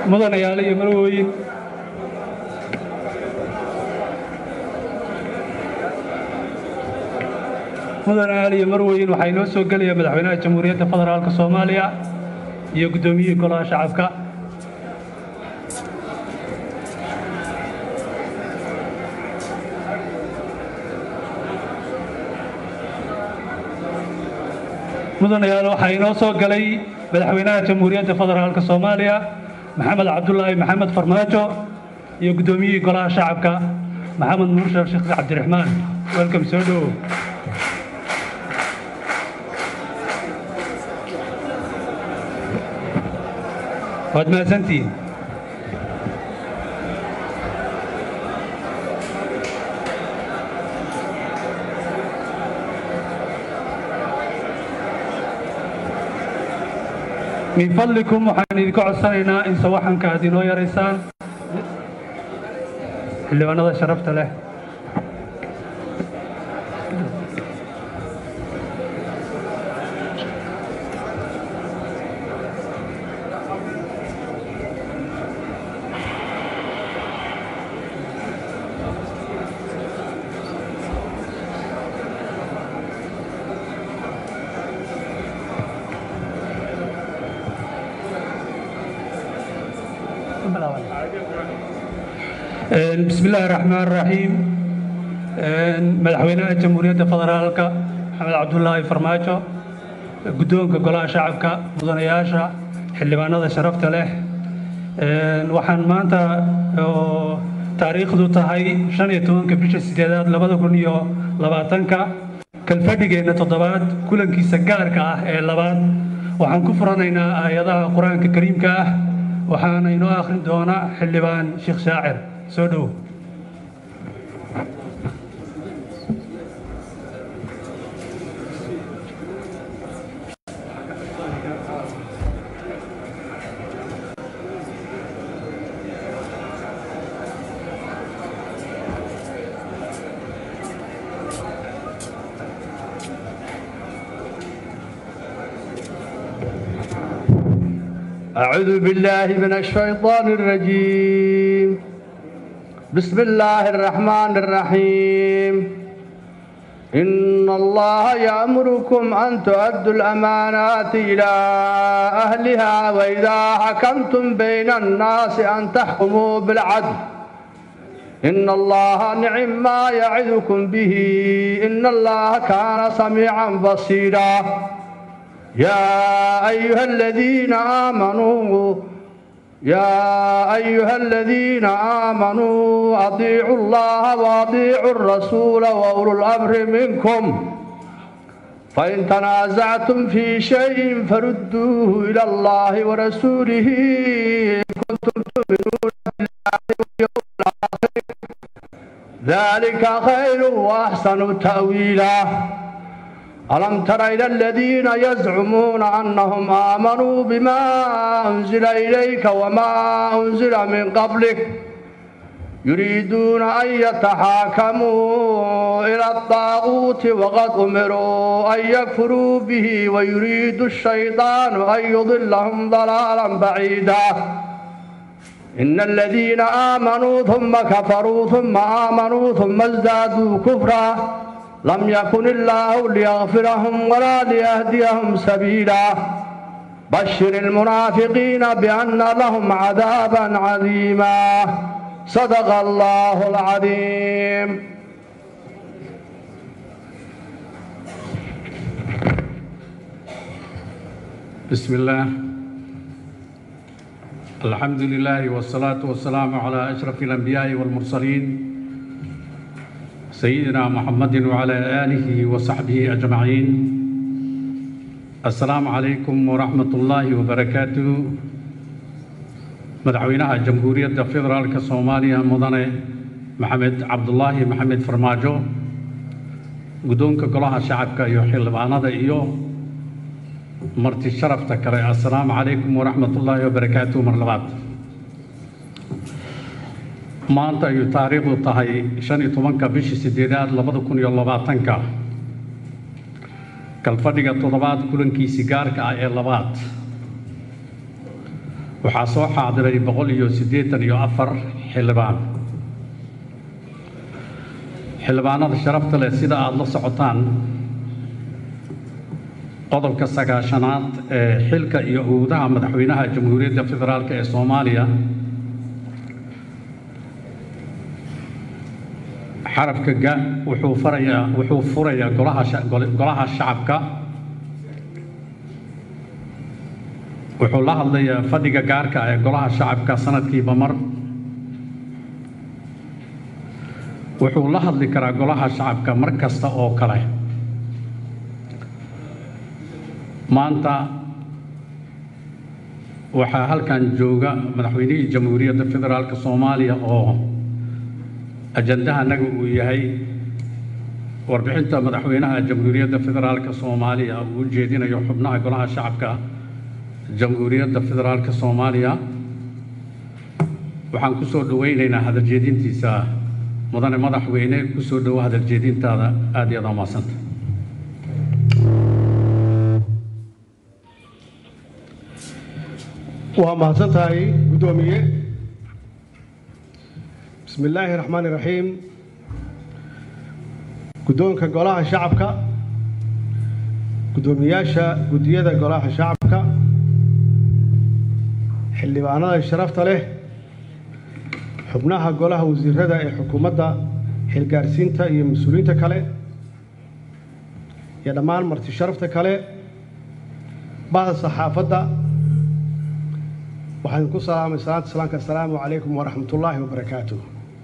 mudanayaal iyo marwooyin mudanayaal iyo marwooyin waxaa inoo soo gelaya madaxweynaha jamhuuriyadda federaalka soomaaliya iyo guddoomiyihii golaha shacabka mudanayaal waxaa inoo soo galay madaxweynaha jamhuuriyadda federaalka soomaaliya maxamed cabdulaahi maxamed farmaajo iyo guddoomiyihii golaha shacabka maxamed mursal sheekh cabdiraxmaan welcome soo dhowow waad mahadsantihiin min fadlikum waxaan idinka codsanaynaa in sawaxanka aad inoo yaraysaan xildhibaanada sharafta leh bismi illaahi raxmaan raxiim madaxweynaha jamhuuriyadda federaalka maxamed cabdulaahi farmaajo guddoonka golaha shacabka mudanayaasha xildhibaanada sharafta leh waxaan maanta oo taariikhdu tahay shan iyo tobanka bisha sideedaad labada kun iyo labaatanka kalfadhigeenna toddobaad kulankiisa gaarka ah ee labaad waxaan ku furanaynaa aayadaha qur-aanka kariimka ah waxaana inoo akhrin doona xildhibaan sheekh shaacir soo dhow أعوذ بالله من الشيطان الرجيم بسم الله الرحمن الرحيم إن الله يأمركم أن تؤدوا الأمانات إلى أهلها وإذا حكمتم بين الناس أن تحكموا بالعدل إن الله نعم ما يعظكم به إن الله كان سميعا بصيرا يا أيها الذين آمنوا يا أيها الذين آمنوا أطيعوا الله وأطيعوا الرسول وأولو الأمر منكم فإن تنازعتم في شيء فردوه إلى الله ورسوله إن كنتم تؤمنون بالله واليوم الآخر ذلك خير وأحسن تأويلا ألم تر إلى الذين يزعمون أنهم آمنوا بما أنزل إليك وما أنزل من قبلك يريدون أن يتحاكموا إلى الطاغوت وقد أمروا أن يكفروا به ويريد الشيطان أن يضلهم ضلالا بعيدا إن الذين آمنوا ثم كفروا ثم آمنوا ثم ازدادوا كفرا لم يكن الله ليغفرهم ولا ليهديهم سبيلا بشر المنافقين بأن لهم عذابا عظيما صدق الله العظيم بسم الله الحمد لله والصلاة والسلام على أشرف الأنبياء والمرسلين سيدنا محمد وعلى آله وصحبه أجمعين السلام عليكم ورحمة الله وبركاته مدعوينها جمهورية فيدرالك الصومالية مدنة محمد عبد الله محمد فرماجو قدونك قلها شعبك يحل بعناد إيو مرتي شرفتك السلام عليكم ورحمة الله وبركاته مرلبات maanta ayuu taariikhdu tahay shan iyo tobanka bishii sideedaad labada kun iyo labaatanka kalfadhiga toddobaad kulankiisii gaarka ah ee labaad waxaa soo xaadiray boqol iyo siddeetan iyo afar xildhibaan xildhibaanada sharafta leh sida aada la socotaan qodobka sagaashanaad ee xilka iyo awoodaha madaxweynaha jamhuuriyadda federaalk ee soomaaliya xarafka ga wuxuu farayaa wuxuu furayaa golaha sha- gole- golaha shacabka wuxuu la hadlayaa fadhiga gaarka ah ee golaha shacabka sanadkiiba mar wuxuu la hadli karaa golaha shacabka mar kasta oo kale maanta waxaa halkan jooga madaxweynihii jamhuuriyadda federaalk soomaaliya oo ajandahanaga uu yahay warbixinta madaxweynaha jamhuuriyadda federaalk soomaaliya uu u jeedinayo xubnaha golaha shacabka jamhuuriyadda federaalk soomaaliya waxaan ku soo dhowaynaynaa hadaljeedintiisa mudane madaxweyne ku soo dhowo hadaljeedintaada aad iyo aad aa mahadsanta waa mahadsan tahay guddoomiye bismi illaahi raxmaani raxiim guddoonka golaha shacabka guddoomiyaasha guddiyada golaha shacabka xildhibaanada sharafta leh xubnaha golaha wasiirada ee xukuumadda xilgaarsiinta iyo mas-uuliyiinta kale iyo dhammaan marti sharafta kale bahda saxaafadda waxaan ku salaamay salaanta salaamka assalaamu calaykum waraxmatullaahi wabarakaatuh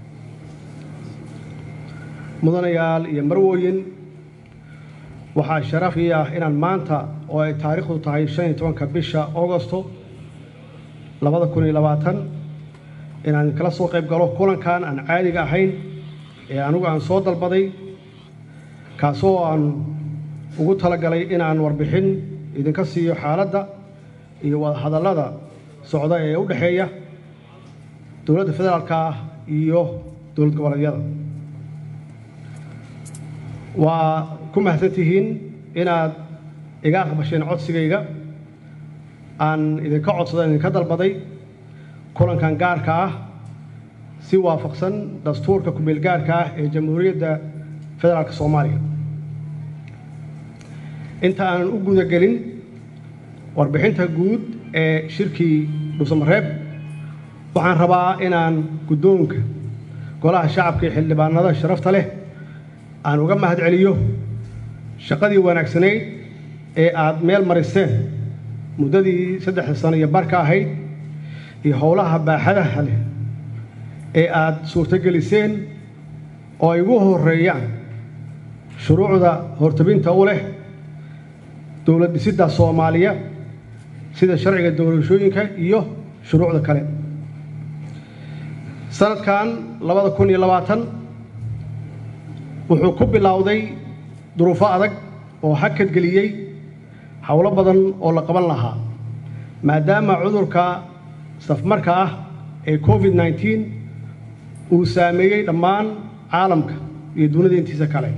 mudanayaal iyo marwooyin waxaa sharaf ii ah inaan maanta oo ay taariikhdu tahay shan iyo tobanka bisha augosto labada kun iyo labaatan inaan kala soo qayb galo kulankan aan caadiga ahayn ee anigu aan soo dalbaday kaasoo aan ugu talagalay inaan warbixin idinka siiyo xaaladda iyo wadahadallada socda ee u dhexeeya dowladda federaalka ah iyo dowlad goboleedyada waa ku mahadsan tihiin inaad iga aqbasheen codsigayga aan idinka codsada idinka dalbaday kulankan gaarka ah si waafaqsan dastuurka kumeel gaarka ah ee jamhuuriyadda federaalka soomaaliya inta aanan u gudagelin warbixinta guud ee shirkii dhuusamareeb waxaan rabaa inaan guddoonka golaha shacabka iyo xildhibaanada sharafta leh aan uga mahad celiyo shaqadii wanaagsanayd ee aad meel mariseen muddadii saddexda sano iyo barka ahayd iyo howlaha baaxadaha leh ee aad suurtogeliseen oo ay ugu horreeyaan shuruucda hortabinta u leh dowlad dhisidda soomaaliya sida sharciga doorashooyinka iyo shuruucda kale sanadkan labada kun iyo labaatan wuxuu ku bilowday duruufo adag oo hakad geliyey howlo badan oo la qaban lahaa maadaama cudurka safmarka ah ee covid nneteen uu saameeyey dhammaan caalamka iyo dunida intiisa kale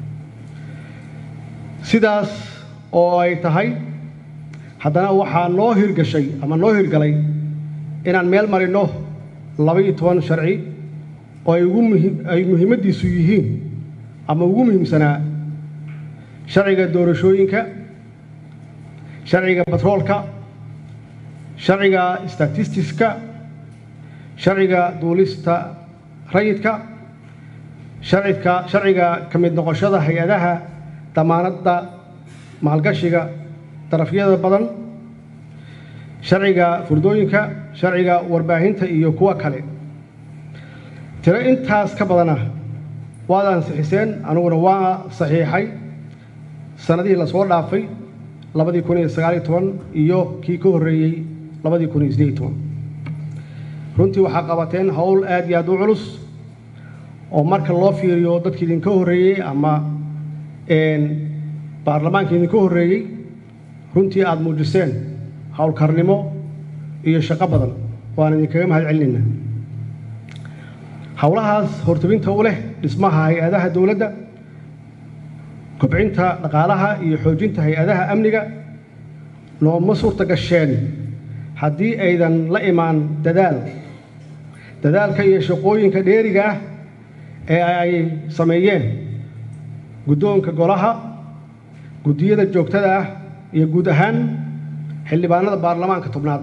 sidaas oo ay tahay haddana waxaa noo hirgashay ama noo hirgalay inaan meel marinno laba-iyo toban sharci oo ay ugu muhi ay muhiimaddiisu yihiin ama ugu muhiimsanaa sharciga doorashooyinka sharciga batroolka sharciga statistiska sharciga duulista rayidka sharcidka sharciga ka mid noqoshada hay-adaha damaanadda maalgashiga darafyada badan sharciga furdooyinka sharciga warbaahinta iyo kuwa kale tiro intaas ka badana waad ansixiseen aniguna waa saxiixay sannadihii lasoo dhaafay labadii kun iyo sagaaliyo toban iyo kii ka horreeyey labadii kun iyo siddeed iyo toban runtii waxaa qabateen howl aad iyo aad u culus oo marka loo fiiriyo dadkii idinka horreeyey ama baarlamaanka idinka horreeyey runtii aada muujiseen howlkarnimo iyo shaqo badan waan idinkaga mahad celinaynaa howlahaas hortabinta u leh dhismaha hay-adaha dowladda kobcinta dhaqaalaha iyo xoojinta hay-adaha amniga nooma suurta gasheen haddii aydan la imaan dadaal dadaalka iyo shaqooyinka dheeriga ah ee ay sameeyeen guddoonka golaha guddiyada joogtada ah iyo guud ahaan xildhibaanada baarlamaanka tobnaad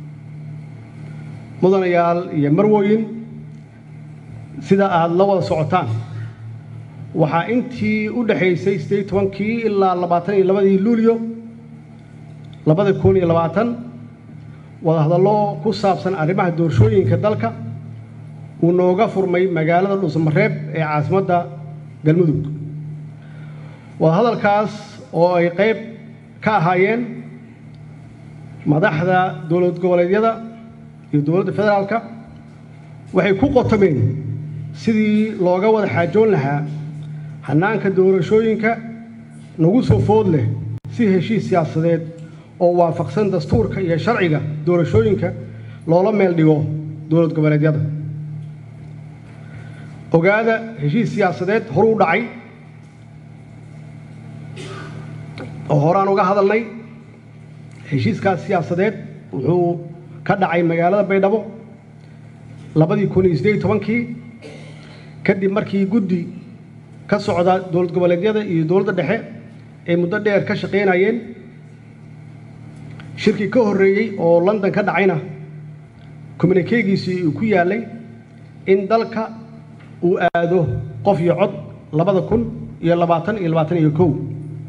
mudanayaal iyo marwooyin sida aada la wada socotaan waxaa intii u dhexaysay siddeed iyo tobankii ilaa labaatan iyo labadii luulyo labada kun iyo labaatan wadahadallo ku saabsan arrimaha doorashooyinka dalka uu nooga furmay magaalada dhuusamareeb ee caasimadda galmudug wadahadalkaas oo ay qayb ka ahaayeen madaxda dowlad goboleedyada iyo dowladda federaalka waxay ku qotomeen sidii looga wada xaajoon lahaa hannaanka doorashooyinka nagu soo food leh si heshiis siyaasadeed oo waafaqsan dastuurka iyo sharciga doorashooyinka loola meel dhigo dowlad goboleedyada ogaada heshiis siyaasadeed horu u dhacay oo horaan uga hadalnay heshiiskaas siyaasadeed wuxuu ka dhacay magaalada baydhabo labadii kun iyo siddeed iyo tobankii kadib markii guddi ka socda dowlad goboleedyada iyo dowladda dhexe ay muddo dheer ka shaqaynayeen shirkii ka horreeyey oo london ka dhacayna communikeegiisii uu ku yaallay in dalka uu aado qof iyo cod labada kun iyo labaatan iyo labaatan iyo kow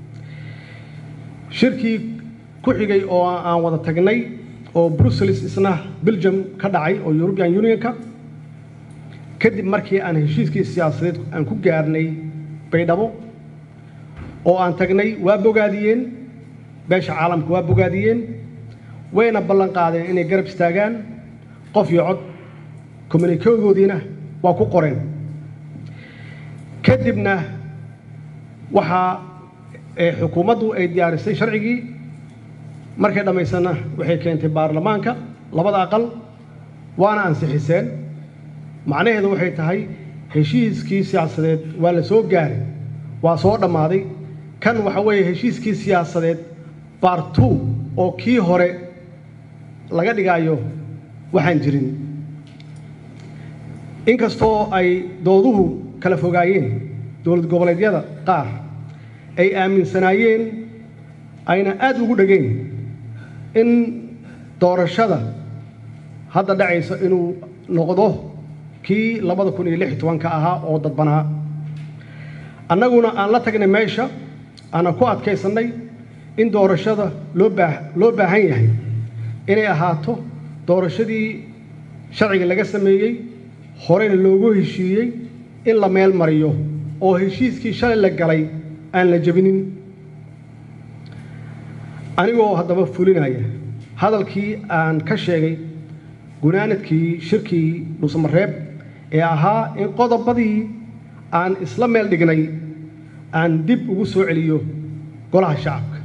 shirkii ku xigay oo aan wada tagnay oo brussels isna belgium ka dhacay oo european unionka kadib markii aan heshiiskii siyaasadeed aan ku gaarnay baydhabo oo aan tagnay waa bogaadiyeen beesha caalamka waa bogaadiyeen wayna ballan qaadeen inay garab istaagaan qof iyo cod communikegoodiina waa ku qoreen kadibna waxaa xukuumaddu ay diyaarisay sharcigii markay dhammaysanna waxay keentay baarlamaanka labada aqal waana ansixiseen macnaheedu waxay tahay heshiiskii siyaasadeed waa la soo gaaray waa soo dhammaaday kan waxa weeye heshiiskii siyaasadeed baartu oo kii hore laga dhigaayo waxaan jirin inkastoo ay dooduhu kala fogaayeen dowlad goboleedyada qaar ay aaminsanaayeen ayna aad ugu dhegeen in doorashada hadda dhacaysa inuu noqdo kii labada kun iyo lix iyo tobanka ahaa oo dadbanaa annaguna aan la tagnay meesha aanan ku adkaysannay in doorashada loo baa loo baahan yahay inay ahaato doorashadii sharciga laga sameeyey horeyna loogu heshiiyey in la meel mariyo oo heshiiskii shalay la galay aan la jebinin anigoo haddaba fulinaya hadalkii aan ka sheegay gunaanadkii shirkii dhuusamareeb ee ahaa in qodobadii aan isla meel dhignay aan dib ugu soo celiyo golaha shacabka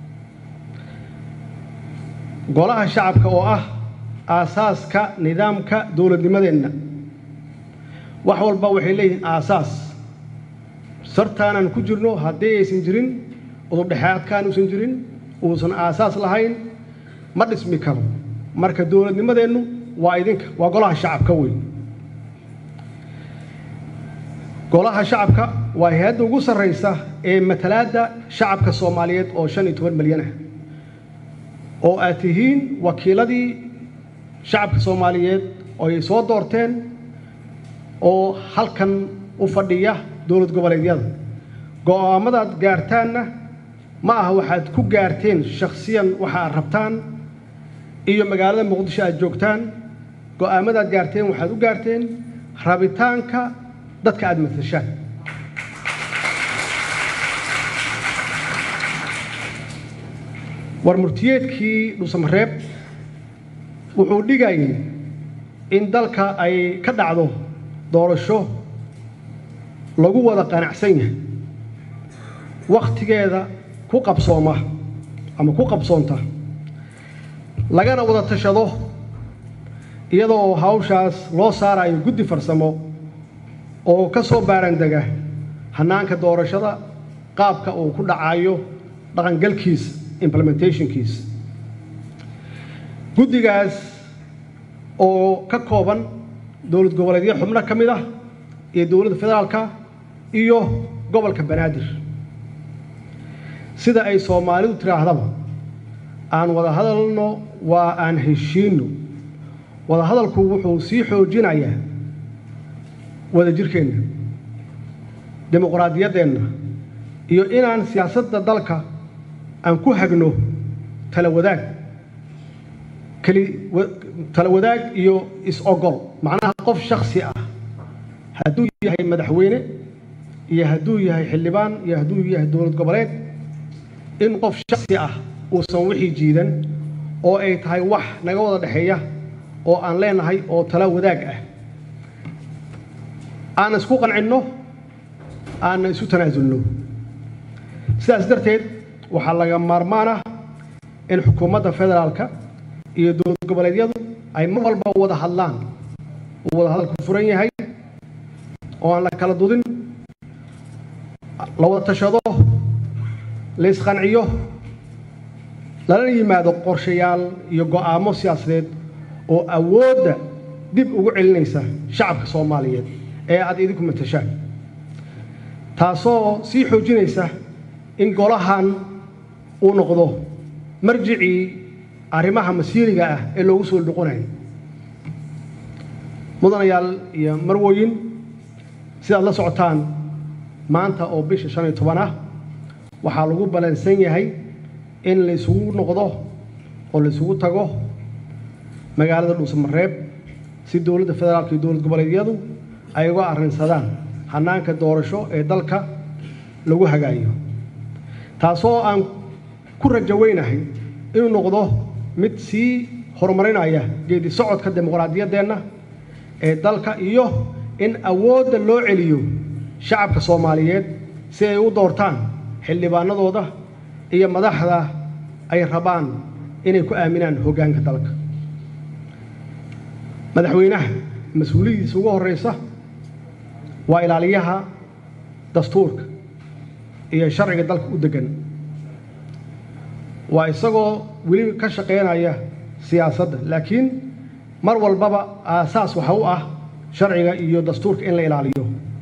golaha shacabka oo ah aasaaska nidaamka dowladnimadeenna wax walba waxay leeyihiin aasaas sartaanaan ku jirno haddii aysan jirin udubdhexaadkaan uusan jirin uusan aasaas lahayn ma dhismi karo marka dowladnimadeennu waa idinka waa golaha shacabka weyn golaha shacabka waa hay-adda ugu sarraysa ee matalaadda shacabka soomaaliyeed oo shan iyo toban milyan ah oo aad tihiin wakiiladii shacabka soomaaliyeed oo ay soo doorteen oo halkan u fadhiya dowlad goboleedyada go'aamadaad gaartaanna ma aha waxaad ku gaarteen shakhsiyan waxa aad rabtaan iyo magaalada muqdisho aad joogtaan go'aamadaad gaarteen waxaad u gaarteen rabitaanka dadka aad matashaan war murtiyeedkii dhuusamareeb wuxuu dhigayay in dalka ay ka dhacdo doorasho lagu wada qanacsan yahay wakhtigeeda ku qabsooma ama ku qabsoonta lagana wada tashado iyadoo hawshaas loo saarayo guddi farsamo oo ka soo baarandega hannaanka doorashada qaabka uu ku dhacayo dhaqangalkiisa implementationkiisa guddigaas oo ka kooban dowlad goboleedyo xubno ka mid ah iyo dowladda federaalka iyo gobolka banaadir sida ay soomaalidu tidhaahdaba aan wada hadalno waa aan heshiinno wada hadalku wuxuu sii xoojinayaa wadajirkeenna dimuqraadiyaddeenna iyo inaan siyaasadda dalka aan ku hagno tala wadaag keli tala wadaag iyo is-ogol macnaha qof shaksi ah hadduu yahay madaxweyne iyo hadduu yahay xildhibaan iyo hadduu yahay dowlad goboleed in qof shaksi ah uusan wixii jiidan oo ay tahay wax naga wada dhexeeya oo aan leenahay oo tala wadaag ah aan isku qancinno aanna isu tanaasulno sidaas darteed waxaa laga maarmaan ah in xukuumadda federaalka iyo dowlad goboleedyadu ay mar walba wada hadlaan uu wada hadalku furan yahay oo aan la kala dudin la wada tashado la isqanciyo lala yimaado qorshayaal iyo go'aamo siyaasadeed oo awoodda dib ugu celinaysa shacabka soomaaliyeed ee aad idinku matashaan taasoo sii xoojinaysa in golahan uu noqdo marjicii arrimaha masiiriga ah ee loogu soo noqonayo mudanayaal iyo marwoyin sidaad la socotaan maanta oo bisha shan iyo toban ah waxaa lagu ballansan yahay in la isugu noqdo oo la isugu tago magaalada dhuusamareeb si dowladda federaalka iyo dowlad goboleedyadu ay uga arrinsadaan hannaanka doorasho ee dalka lagu hagaayo taasoo aan ku rajaweynahay inuu noqdo mid sii horumarinaya geedi socodka dimuqraadiyaddeenna ee dalka iyo in awoodda loo celiyo shacabka soomaaliyeed si ay u doortaan xildhibaanadooda iyo madaxda ay rabaan inay ku aaminaan hoggaanka dalka madaxweynaha mas-uuliyadiisa ugu horraysa waa ilaaliyaha dastuurka iyo sharciga dalka u deggan waa isagoo weli ka shaqaynaya siyaasadda laakiin mar walbaba aasaas waxa u ah sharciga iyo dastuurka in la ilaaliyo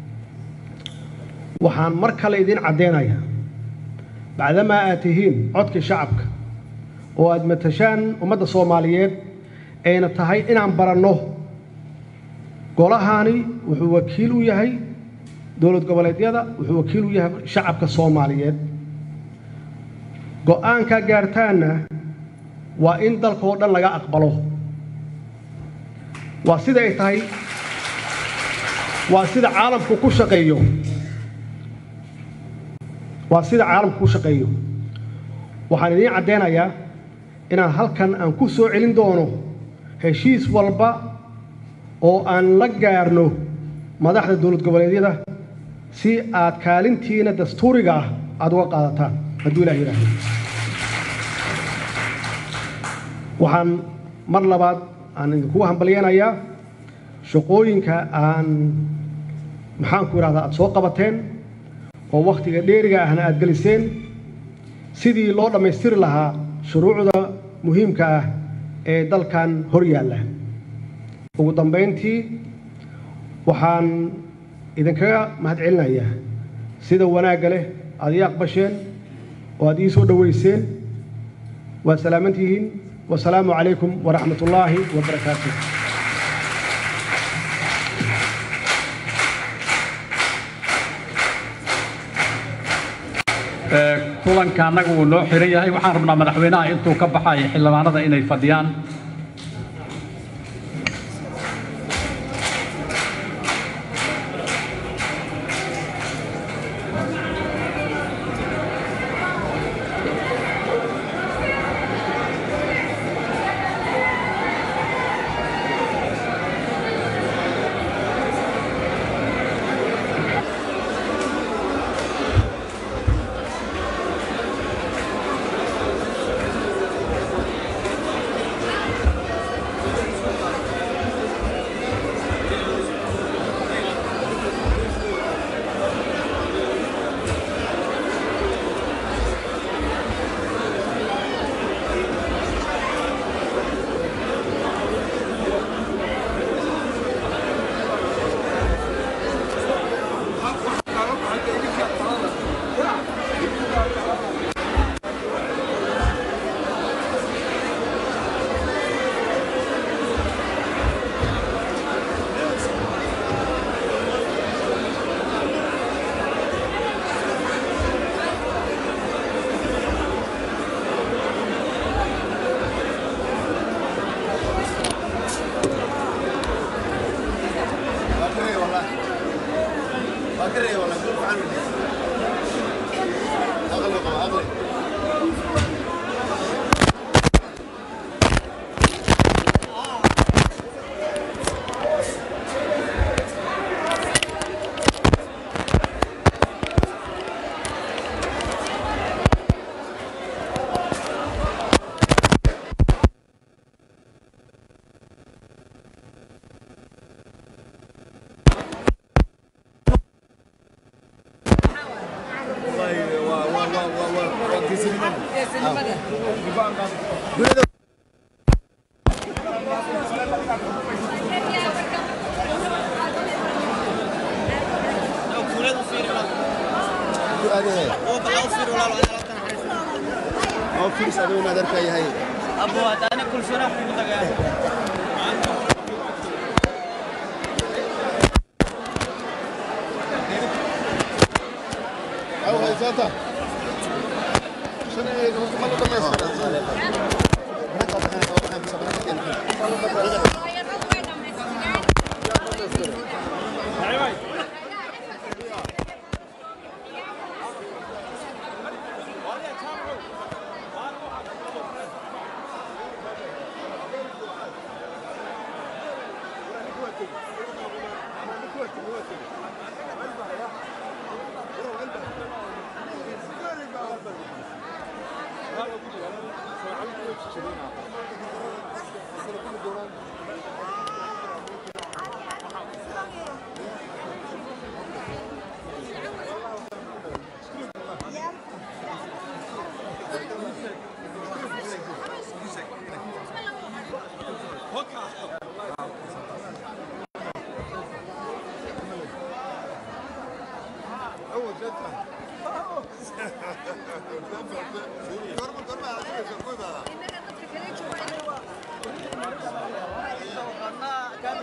waxaan mar kale idiin caddaynayaa bacdamaa aad tihiin codkii shacabka oo aad matashaan ummadda soomaaliyeed ayna tahay inaan baranno golahaani wuxuu wakiil u yahay dowlad goboleedyada wuxuu wakiil u yahay shacabka soomaaliyeed go'aankaa gaartaanna waa in dalka oo dhan laga aqbalo waa sida ay tahay waa sida caalamku ku shaqeeyo waa sida caalamku ku shaqeeyo waxaan idiin caddaynayaa inaan halkan aan ku soo celin doono heshiis walba oo aan la gaarno madaxda dowlad goboleedyada si aad kaalintiina dastuuriga ah aada uga qaadataan hadduu ilah yidhaahdo waxaan mar labaad aan idinkugu hambalyeynayaa shaqooyinka aan maxaanku idhahdaa aada soo qabateen oo wakhtiga dheeriga ahna aada geliseen sidii loo dhammaystiri lahaa shuruucda muhiimka ah ee dalkan hor yaalla ugu dambayntii waxaan idinkaga mahadcelinayaa sida wanaagga leh aada ii aqbasheen oo aad ii soo dhoweyseen waa salaamantihiin wasalaamu calaykum waraxmat ullaahi wabarakaatu kulanka annaga uu noo xiran yahay waxaan rabnaa madaxweynaha intuu ka baxayo xildhibaanada inay fadhiyaan oo fiirs adigu inaad arkayahay abo hadaana kulsona kugu tagaa aw haysaata qadnaa